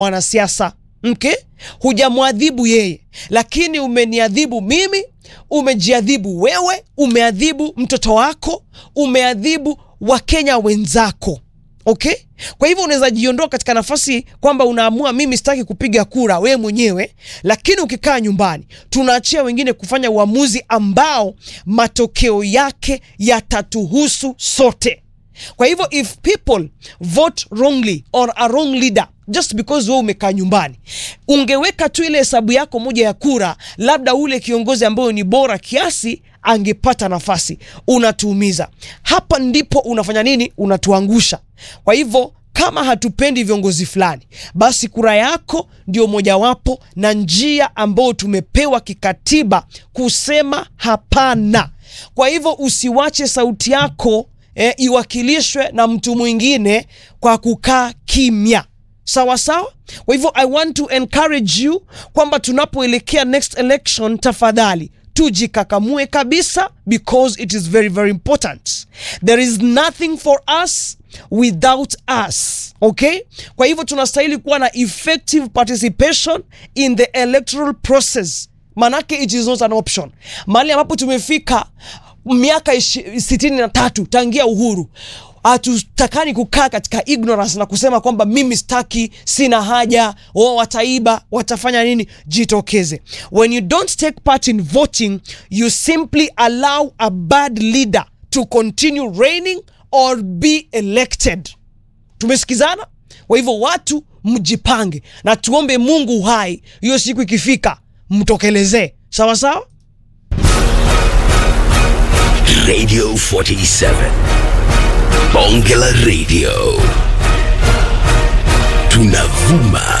wanasiasa okay? Hujamwadhibu yeye, lakini umeniadhibu mimi, umejiadhibu wewe, umeadhibu mtoto wako, umeadhibu Wakenya wenzako. Okay? Kwa hivyo unaweza jiondoa katika nafasi kwamba unaamua mimi sitaki kupiga kura wewe mwenyewe, lakini ukikaa nyumbani tunaachia wengine kufanya uamuzi ambao matokeo yake yatatuhusu sote. Kwa hivyo if people vote wrongly or a wrong leader just because wewe umekaa nyumbani, ungeweka tu ile hesabu yako moja ya kura, labda ule kiongozi ambayo ni bora kiasi angepata nafasi. Unatuumiza hapa, ndipo unafanya nini? Unatuangusha. Kwa hivyo kama hatupendi viongozi fulani, basi kura yako ndio mojawapo na njia ambayo tumepewa kikatiba kusema hapana. Kwa hivyo usiwache sauti yako eh, iwakilishwe na mtu mwingine kwa kukaa kimya. Sawa sawa. Kwa hivyo I want to encourage you kwamba tunapoelekea next election, tafadhali tujikakamue kabisa, because it is very very important. There is nothing for us without us. Okay, kwa hivyo tunastahili kuwa na effective participation in the electoral process, manake it is not an option. Mahali ambapo tumefika miaka sitini na tatu tangia uhuru hatutakani kukaa katika ignorance na kusema kwamba mimi sitaki, sina haja, o wataiba, watafanya nini? Jitokeze. When you don't take part in voting, you simply allow a bad leader to continue reigning or be elected. Tumesikizana? Kwa hivyo watu mjipange na tuombe Mungu uhai, hiyo siku ikifika mtokelezee. Sawa sawa. Radio 47 Bonge la Radio tunavuma